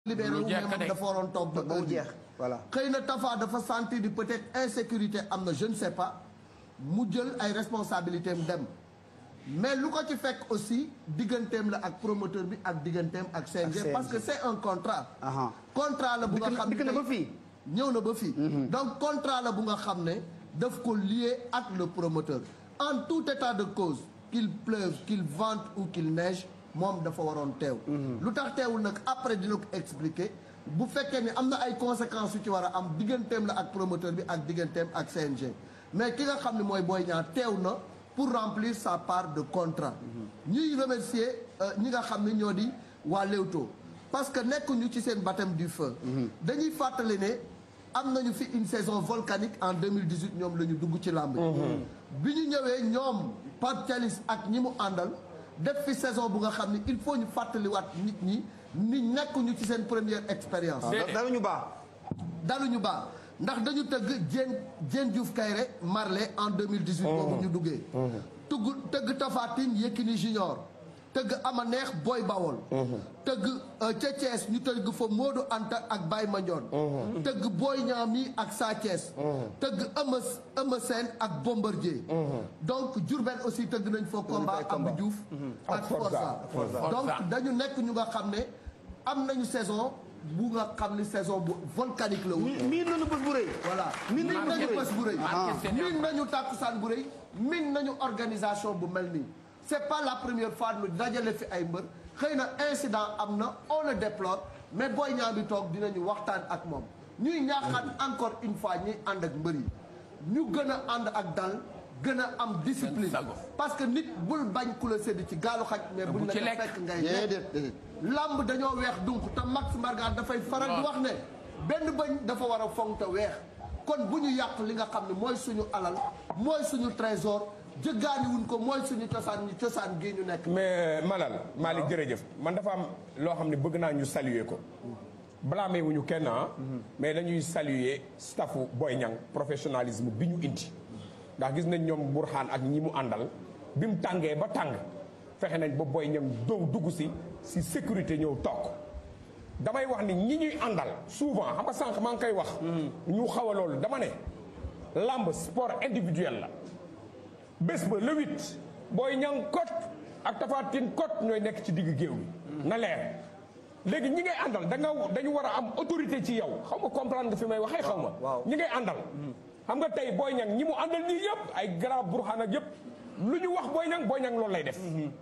libéré wu mais moom dafa waroon toog ba mu jeex voilà. xëy na Tafa dafa sentir di peut-être insécurité am na je ne sais pas mu jël ay responsabilités am dem mais lu ko ci fekk aussi digganteem la ak promoteur bi ak digganteem ak CNG CNG. parce que c'est un contrat Aha. contrat la bu nga Dikk na- xam ne dikk na ba tey- fii. ñëw na ba fii donc contrat la bu nga xam ne daf ko lié ak le promoteur en tout état de cause qu'il pleuve qu'il vente ou qu'il neige moom dafa waroon teew lu tax teewul nag après dina ko expliquer bu fekkee ni am na ay conséquences yu ci war a am digganteem la ak promoteur bi ak digganteem ak CNG mais ki nga xam ne mooy Boy Niang teew na pour remplir sa part de contrat ñuy remercier euh, ñi nga xam ne ñoo di waa Leewtoo parce que nekkuñu ci seen baptême du feu dañuy fàttali ne am nañu fi une saison volcanique en 2018 ñoom la ñu dugg ci làmb bi ñu ñëwee ñoom Pape Thialis ak ñi mu àndal def fi saison bu nga xam ne il faut ñu fàttaliwaat nit ñi ni nekkuñu ci seen première expérience dara ñu baax. daluñu baax ndax dañu tëgg Diène Diène Diouf Kayre Marley en 2018 boobu ñu duggee tugg tëgg Tapha Tine Yékini Junior tëgg Ama Neex Boy Bawol tëgg euh, ca Thiès ñu tëgg fa Modou Anta ak Baye Mandione tëgg Boy Niang mi ak Sa Thiès tëgg Eumeu Eumeu Sène ak Bombardier donc Diourbel aussi tëgg nañ fa combat Abdou Diouf ak Forza donc dañu nekk ñu nga xam ne am nañu saison bu nga xam ne saison bu volcanique la woon miin nañu bés bu rëy. voilà Min min nañu nañu bés bés bu rëy Marqué seen min nañu tàkkusaan bu rëy min nañu organisation bu mel nii c'est pas la première fois nu dajale fi ay mbër xëy na incident am na on le déplore mais Boy Niang bi toog dinañu waxtaan ak moom ñuy ñaaxaat encore une fois ñuy ànd ak mbër yi ñu gën a ànd ak dal gën a am discipline sago. parce que nit bul bañ ku la sédd ci gaalu xaj mais buñ bu la ci ko lekk. fekk ngay lekk déedéet déedéet. lamb dañoo weex donc te Max Mbargane dafay faral di wax ne benn bëñ dafa war a fonk te weex kon bu ñu yàq li nga xam ne mooy suñu alal mooy suñu trésor jëggaani wuñ ko mooy suñu cosaan ñi cosaan gii ñu nekk mais Malal Malick jërëjëf man dafa am loo xam ne bëgg naa ñu saluer ko blâmé wuñu kenn ah mais dañuy saluer staffu Boy Niang professionnalisme bi ñu indi ndax gis nañ ñoom Burxaan ak ñi mu àndal bi mu tàngee ba tàng fexe nañ ba Boy Niang dow dugg si si sécurité ñëw toog damay wax ni ñi ñuy àndal souvent xam nga sànq maa ngi koy wax ñu xaw a loolu dama ne lamb sport individuel la bés ba le huit Boy Niang kot ak Tapha Tine kot ñooy nekk ci digg géew bi na leer léegi ñi ngay àndal da nga dañu war a am autorité ci yow xaw ma comprendre nga fi may waxee xaw ma waaw. ñi ngay àndal xam nga tey Boy Niang ñi mu àndal nii yëpp ay grand burxaan ak yëpp lu ñu wax Boy Niang Boy Niang loolu lay def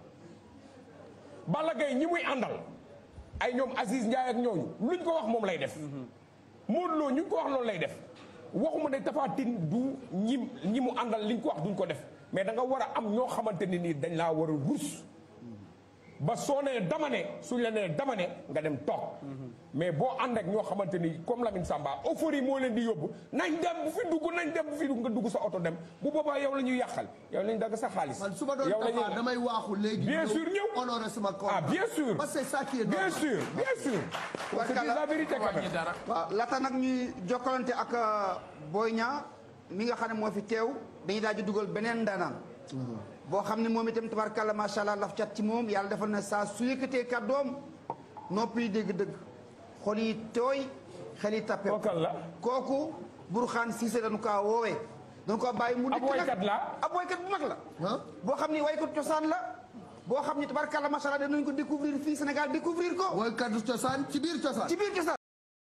Balla Gaye ñi muy àndal ay ñoom Aziz Ndiaye ak ñooñu luñ ko wax moom lay def Modou Lo ñu ko wax loolu lay def waxuma ne Tapha Tine du ñi ñi mu àndal liñ ko wax duñ ko def mais da nga war a am ñoo xamante ne nii dañ laa war a rus ba soo nee dama ne suñ la nee dama ne nga dem toog mais boo ànd ak ñoo xamante ni comme Lamine Samba euphorie moo leen di yóbbu nañ dem bu fi dugg nañ dem bu fi dugg nga dugg sa oto dem bu boobaa yow la ñuy yàqal yow lañ dagg sa xaalis man su ma doon yow la Tapha ñuy damay waaxu léegi Bien sûr, ñëw. honorer sama contrat ah bien sûr parce que c'est ça qui est bien normal. sûr bien sûr on se dit la vérité quand wàññi même dara waaw laata nag ñuy jokkalante ak euh, Boy Niang mi nga xam ne moo fi teew dañuy daal di dugal beneen ndaanaan boo xam ne moom itam tabarkàlla macha allah laf cat ci moom yàlla defal na saa su yëkkatee kàddoom noppi yi dégg-dëgg xol yi tooy xel yi tappe Kookal la kooku Burxaan Siise dañu kaa woowee dañu ko bàyyi mu Ab dikk nag woykat la. ab woykat bu mag la ah boo xam ni waykat cosaan la boo xam ni tabarkàlla macha allah danañ ko découvrir fii Sénégal découvrir ko woykatu cosaan ci biir cosaan ci biir cosaan